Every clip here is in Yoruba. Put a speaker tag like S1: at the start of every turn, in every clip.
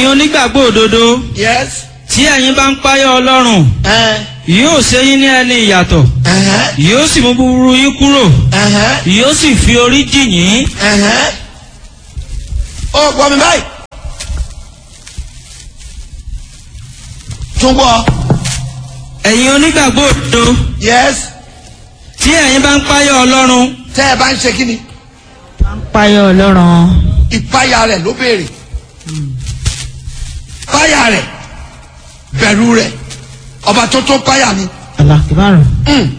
S1: ẹ̀yin onígbàgbọ́ òdodo
S2: yes
S1: tí ẹ̀yin bá ń páyọ̀ ọlọ́run
S2: ẹ̀hẹ́n
S1: yóò ṣe yín ní ẹni ìyàtọ̀
S2: ẹ̀hẹ́n
S1: yóò sì mú búburú yín kúrò
S2: ẹ̀hẹ́n
S1: yóò sì fi orí jì yín
S2: ẹ̀hẹ́n ó gbọ́ mi báyìí tún gbọ́
S1: ẹ̀yin onígbàgbọ́ òdodo
S2: yes
S1: tí ẹ̀yin bá ń páyọ̀ ọlọ́run
S2: tẹ́ ẹ bá ń ṣe kí ni
S3: Páyọ̀ Ọlọ́run.
S2: ìpáyà rẹ̀ ló béèrè páyà rẹ̀ bẹ̀rù rẹ̀ ọba tó tó páyà ni
S3: Alákìbárò.
S2: Mm.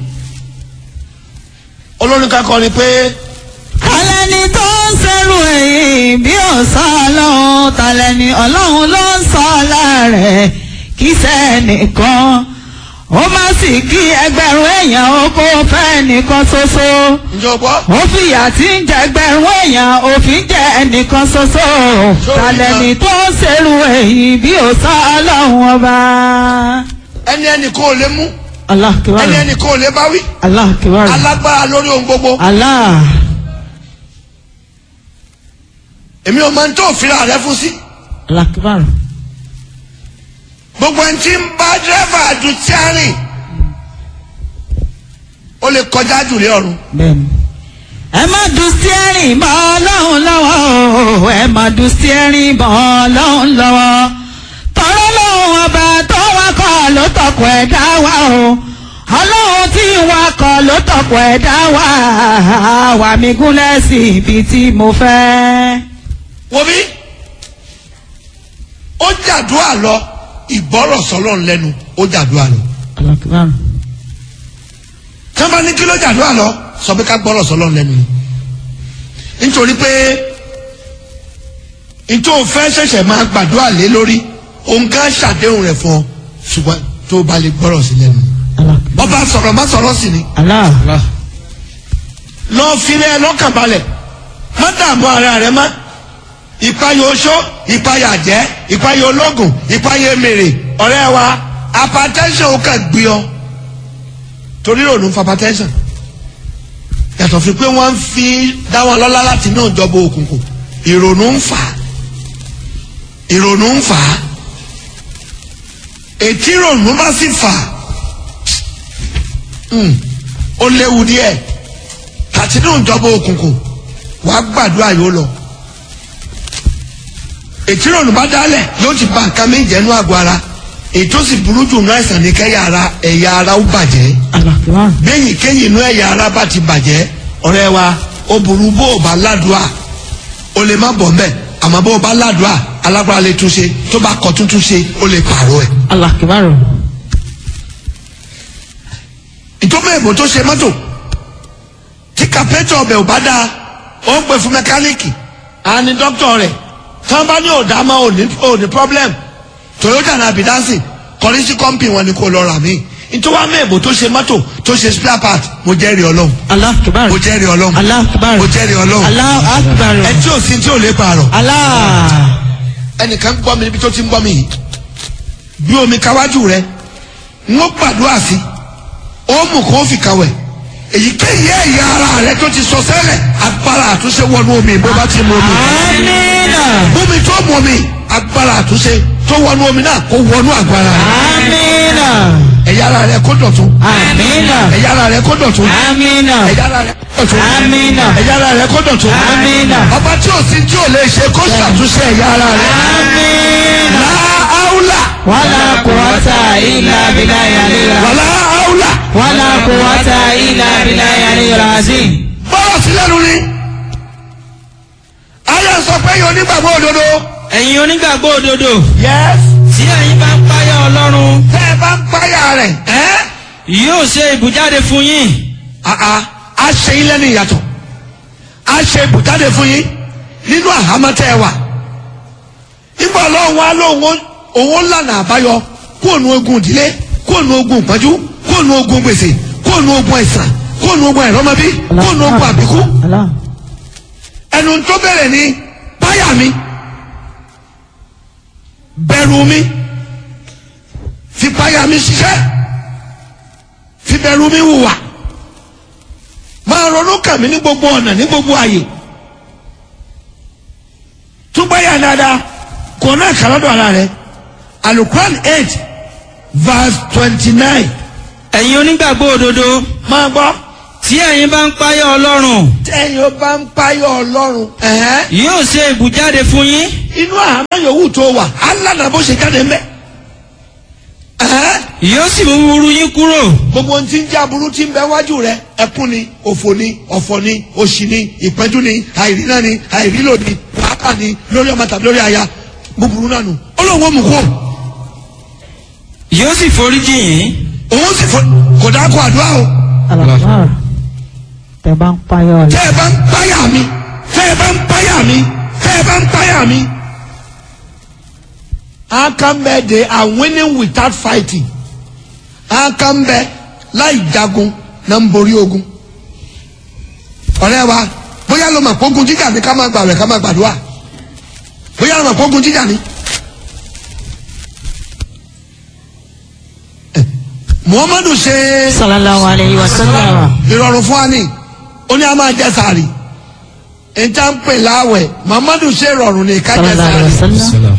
S2: olórin kan kọrin pé
S3: Tàlẹ́ni tó ń ṣerú èyí bí ọ̀sá ọlọ́run tàlẹ́ni ọlọ́run ló ń sọ láàrẹ̀ kí sẹ́nìkan ó má sì kí ẹgbẹ̀rún èèyàn ó kó fẹ́ nìkan ṣoṣo
S2: ǹjọ́ gbọ́
S3: ó fìyà tí ń jẹ ẹgbẹ̀rún èèyàn òfin jẹ ẹnìkan ṣoṣo tàlẹ́ni tó ń ṣerú èyí bí ọ̀sá ọlọ́run ọba.
S2: ẹni ẹnì kò lè mú ẹni
S3: Alákìbárò.
S2: ẹnì kò lè bá wí
S3: Alákìbárò.
S2: alágbára lórí ohun gbogbo
S3: Allah.
S2: èmi ò máa ń tó òfin rẹ fún sí
S3: Alákìbárò.
S2: gbogbo ẹni tí ń bá dírẹ́fà dùn tí a rìn ó lè kọjá jùlé ọ̀run
S3: bẹ́ẹ̀ni. ẹ má du steering mọ́ ọlọ́run lọ́wọ́ o ẹ má du steering mọ́ ọlọ́run lọ́wọ́ tọrọ lọ́wọ́ ọba tó wakọ̀ ló tọkọ̀ ẹ̀ dá wa o ọlọ́run tí wakọ̀ ló tọkọ̀ ẹ̀ dá wa wà mí gúnlẹ̀ sí ibi tí mo fẹ́.
S2: wo bí ó jàdúrà lọ ìgbọ́rọ̀ sọlọ́run lẹ́nu ó jàdúrà lọ
S3: alákìbárò.
S2: tí wọ́n bá ní kí ló jàdúrà lọ sọ pé ká gbọ́rọ̀ sọlọ́run lẹ́nu ni nítorí pé nítorí òfẹ́ ṣẹ̀ṣẹ̀ máa gbàdúrà lé lórí òun ká ṣàdéhùn rẹ̀ fún ọ ṣùgbọ́n tó o bá lè gbọ́rọ̀ sí lẹ́nu
S3: alákìbárò.
S2: ọba sọ̀rọ̀ má sọ̀rọ̀ sí ni
S3: Allah.
S2: lọ filẹ̀ lọ́kàn balẹ̀ má dààmú ara rẹ má ìpayà oṣó ìpayà jẹ́ ìpayà ológun ìpayà mèrè ọ̀rẹ́ wa hypertension ó kàn gbé ọ torí ìrònú fa hypertension yàtọ̀ fi pé wọ́n ń fi dá wọn lọ́lá láti inú ìjọba òkùnkùn ìrònú ń fà á ìrònú ń fà á ètí ìrònú bá sì fà á mm, ó léwu díẹ̀ àti inú ìjọba òkùnkùn wàá gbàdúrà yóò lọ ètí ìrònú bá dálẹ̀ yóò ti ba nǹkan méjì ẹnu àgọ́ ara ètò sì burú jù náà àìsàn ní kẹ́yà ara ẹ̀yà ara ó bàjẹ́
S3: alákìbárò.
S2: bẹ́yìn kéyìn inú ẹ̀yà ara bá ti bàjẹ́ ọ̀rẹ́ wa ó burú bó o bá ládùá o lè má bọ̀ mbẹ́ àmọ́ bó o bá ládùá alágbára lè túnṣe tó bá kọ tuntun ṣe ó lè pààrọ̀ ẹ̀.
S3: alákìbárò.
S2: ìtọ́mọ̀ èbò tó ṣe mọ́tò tí kàpẹ́tọ̀ ọbẹ̀ ò bá dáa ó ń pè fún mẹkáníìkì á ní dókítà rẹ̀ tí wọ́n bá ní òdà máa ò ní ò ní problem Toyota náà bí dánsì kọrí sí kọ́ńpì wọn ni kò lọ rà mí nítorí wàá mọ̀ èbò tó ṣe mọ́tò tó ṣe spare part mo jẹ́rìí ọlọ́run
S3: alákìbárò.
S2: mo jẹ́rìí ọlọ́run
S3: alákìbárò.
S2: mo jẹ́rìí ọlọ́run
S3: alákìbárò.
S2: ẹ tí ò sí tí ò lè pààrọ̀
S3: Allah.
S2: ẹnìkan gbọ́ mi níbi tó ti ń gbọ́ mi yìí bí omi káwájú rẹ ń ó gbàdúrà sí ó mú kó fi kàwẹ̀ èyíkéyìí ẹ̀yà ara rẹ tó ti sọ sẹ́lẹ̀ agbára àtúnṣe wọnú omi bó bá ti mú omi
S3: Amina.
S2: bómi tó mú omi agbára àtúnṣe tó wọnú omi náà kó wọnú agbára rẹ
S3: Amina.
S2: ẹ̀yà ara rẹ kó dọ̀tún
S3: Amina.
S2: ẹ̀yà ara rẹ kó dọ̀tún
S3: Amina.
S2: ẹ̀yà ara rẹ kó dọ̀tún
S3: Amina.
S2: ẹ̀yà ara rẹ kó dọ̀tún
S3: Amina.
S2: ọba tí ò sí tí ò lè ṣe kó ṣàtúnṣe ẹ̀yà ara rẹ
S3: Amina.
S2: láàáúlà
S3: Wala quwwata illa billahi aliyil
S2: wàlá áúlà
S3: Wala quwwata illa billahi aliyil azim.
S2: bọ́lá sí lẹ́nu ni ayé sọ pé yóò nígbàgbọ́ òdodo.
S1: ẹ̀yin onígbàgbọ́ òdodo
S2: yes.
S1: tí ẹ̀yin bá ń páyọ̀ ọlọ́run
S2: tẹ́ ẹ bá ń páyà rẹ̀ ẹ́
S1: yóò ṣe ìbújáde fún yín
S2: àà á ṣe yín lẹ́nu ìyàtọ̀ á ṣe ibùjáde fún yín nínú àhámọ́ tẹ́ ẹ wà nígbà ọlọ́run wa lóun òun lànà àbáyọ kóònù ogun ìdílé kóònù ogun ìpọ́njú kóònù ogun gbèsè kóònù ogun àìsàn kóònù ogun àìrọ́mọbí kóònù ogun àbíkú
S3: Allah.
S2: ẹnu tó bẹ̀rẹ̀ ní páyà mi bẹ̀rù mi fi páyà mi ṣiṣẹ́ fi bẹ̀rù mi hùwà máa ronú kàn mí ní gbogbo ọ̀nà ní gbogbo àyè tún páyà dáadáa kò náà kà lọ́dọ̀ ara rẹ alukuran eight verse twenty nine
S1: ẹ̀yin onígbàgbọ́ òdodo
S2: máa gbọ́
S1: tí ẹ̀yin bá ń páyọ̀ ọlọ́run
S2: tẹ́yìn ó bá ń páyọ̀ ọlọ́run ẹ̀hẹ́n,
S1: yóò ṣe ìbùjáde fún yín
S2: inú àhámọ́ yòówù tó wà alánà bó ṣe jáde mbẹ́ ẹ̀hẹ́n,
S1: yóò sì mú búburú yín kúrò
S2: gbogbo ohun tí ń jẹ́ aburú tí ń bẹ wájú rẹ ẹkún ni òfò ni ọ̀fọ̀ ni òṣì ni ìpẹ́jú ni àìríná ni àìrílò ni wàhálà ni lórí ọmọ tàbí lórí aya búburú náà nù ó lóun ó mú kó
S1: yóò sì foríjì yín
S2: òun sì fọ kò dákọ̀ àdúrà o.
S3: Alakbar. tẹ bá ń payọ
S2: tẹ́ ẹ bá ń páyà mi tẹ́ ẹ bá ń páyà mi tẹ́ ẹ bá ń páyà mi. How come eh, they are winning without fighting? How come eh, láì jagun náà ń borí ogun? ọ̀rẹ́ wa bóyá ló mọ̀ pógun jíjà ni ká máa gbàwẹ̀ ká máa gbàdúrà bóyá ló mọ̀ pógun jíjà ni. Eh, Muhammadu ṣe
S3: sallallahu alayhi wa sallam.
S2: ìrọ̀rùn fún wa ní ó ní a máa jẹ sàárì níta ń pè láwẹ̀ Muhammadu ṣe ìrọ̀rùn ní ká jẹ
S3: sallallahu alayhi
S2: sàárì
S3: wa sallam.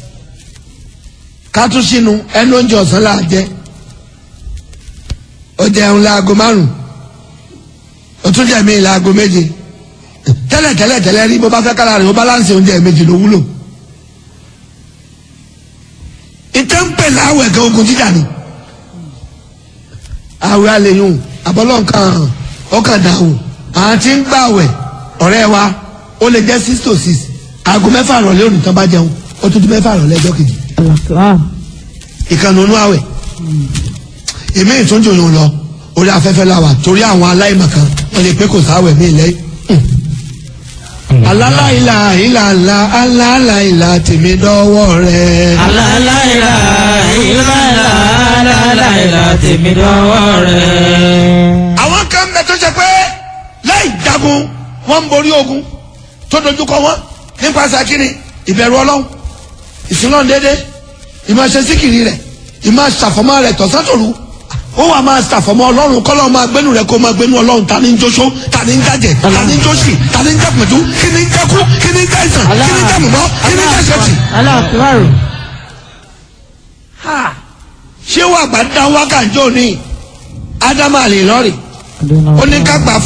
S2: ká tún sínú ẹnu oúnjẹ ọ̀sán là á jẹ ó jẹun láago márùn ó tún jẹ mí láago méje tẹ́lẹ̀ tẹ́lẹ̀ tẹ́lẹ̀ rí bó bá fẹ́ kára rẹ̀ ó báláǹsì oúnjẹ méjì ló wúlò ìtẹ́ ń pè láwẹ̀ gan ogun jíjà ni àwẹ̀ àlèyùn àbọ̀lọ́ǹkan ọkàn dàrún àwọn tí ń gbàwẹ̀ ọ̀rẹ́ wa ó lè jẹ́ six to six aago mẹ́fà rọ̀lẹ́ òní tán bá jẹun ó tún di mẹ́fà rọ̀lẹ́ ẹjọ́ kejì
S3: Alakbar.
S2: ìkànnì onú àwẹ̀ èmi ìtúnjò yòó lọ orí afẹ́fẹ́ la wà torí àwọn aláìmọ̀kan wọ́n lè pé kò sáwẹ̀ mí lẹ́yìn. alálàìlà ìlàlà alálàìlà tèmi dọ́wọ́ rẹ̀.
S1: alálàìlà ìlàlà alálàìlà tèmi dọ́wọ́ rẹ̀.
S2: àwọn kan bẹ tó ṣe pé láì jagun wọ́n ń borí ogun tó dojúkọ wọn nípasẹ̀ kínní ìbẹ̀rù ọlọ́run ìsúná déédéé ìmọ̀ ṣe síkìrì rẹ̀ ìmọ̀ ṣàfọ̀mọ́ rẹ̀ tọ̀sán-tòru ó wà máa ṣàfọ̀mọ́ ọlọ́run kọ́lọ́ máa gbénu rẹ̀ kó máa gbénu ọlọ́run ta ni ń jóṣó ta ni ń jàjẹ́ ta ni ń jóṣì ta ni ń jàpẹ̀tù kí ni ń jẹ́kú kí ni ń jẹ́ ìsàn kí ni ń jẹ́ mùmọ́ kí ni ń jẹ́ ṣẹ́tì.
S3: Alakbar.
S2: ṣé wàá gbà dá wákàtí òní ádámù àlè lọ́rì
S3: Adúná.
S2: ó ní ká gbà